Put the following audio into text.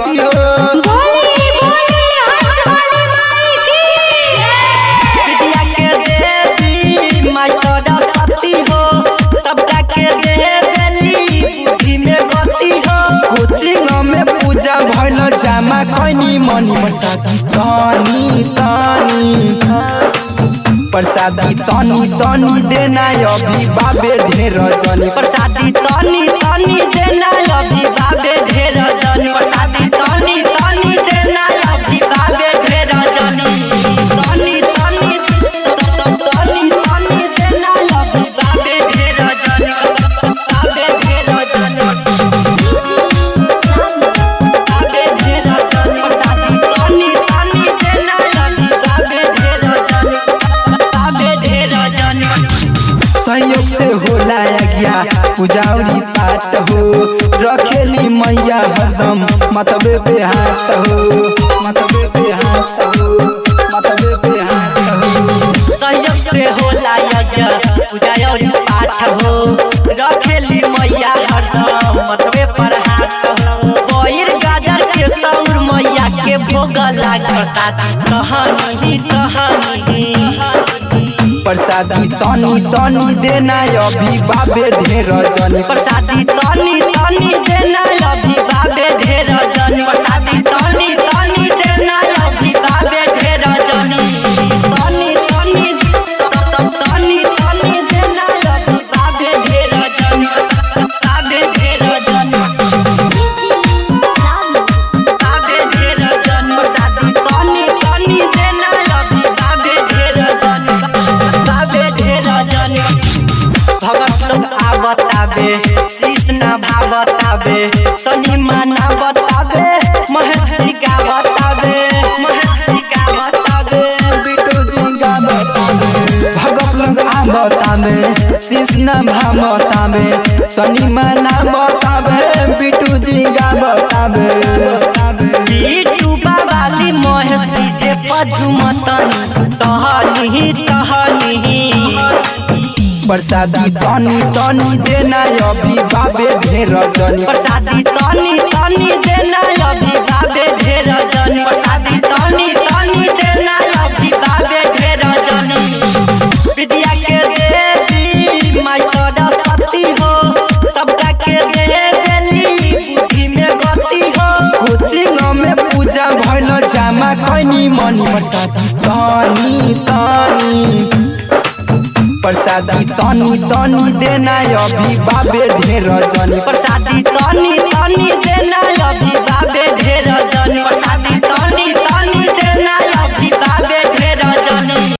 गति हो बोली बोली हंस वाली माई की विद्या के देवी माय सरस्वती हो सबका के देवेली बुद्धि में गति हो कोचिंग में पूजा भइल जामा कैनी मनी प्रसादी तनी तनी प्रसादी तनी तनी देना अभी बाबे ढेर जनी प्रसादी तनी तनी देना अभी बाबे ढेर जनी प्रसादी तनी तनी देना अभी बाबे ढेर जनी तनी तनी तनी तनी देना अभी बाबे ढेर जनी बाबे ढेर जनी बाबे ढेर जनी प्रसादी तनी तनी देना अभी बाबे ढेर जनी बाबे ढेर जनी संयोग से होला गया पूजावरी पाठ हो रखेली मैया हरदम मतबे पे हाथ हो मतबे पे हाथ हो मतबे पे हाथ हो संयोग से होला यज्ञ पूजा और पाठ हो रखेली मैया हरदम मतबे पर हाथ हो बहिर गाजर के सौर मैया के भोग लाग प्रसाद कहानी कहानी प्रसादी तनी तनी देना अभी बाबे ढेर जनी प्रसादी तनी तनी देना अभी बाबे ढेर जनी प्रसादी तनी तनी देना अभी बाबे ढेर जनी तनी तनी तनी तनी देना अभी बाबे ढेर जनी बाबे ढेर जनी बाबे ढेर जनी प्रसादी तनी तनी देना अभी बाबे ढेर जनी बाबे ढेर जनी भगत लोग आवताबे कृष्ण भावताबे शनि माना बताबे महेश का बताबे महेश का बताबे बिटू जी का बतावे भगत लोग आ बतावे कृष्ण भा बतावे शनि मना बतावे बिटू जी का बतावे बीटू बाबाली महेश डीजे पझुमतनी तहनी तहनी प्रसादी तनी तनी देना अभी बाबे ढेर जनी प्रसादी तनी तनी देना अभी बाबे ढेर जनी प्रसादी तनी तनी देना अभी बाबे ढेर जनी विद्या के देवी माय सरस्वती हो सबका के देवेली बुद्धि में गति हो कोचिंग में पूजा भइल जामा कैनी मनी प्रसादी तनी तनी प्रसादी तनी तनी देना अभी बाबे ढेर जनी प्रसादी तनी तनी देना अभी बाबे ढेर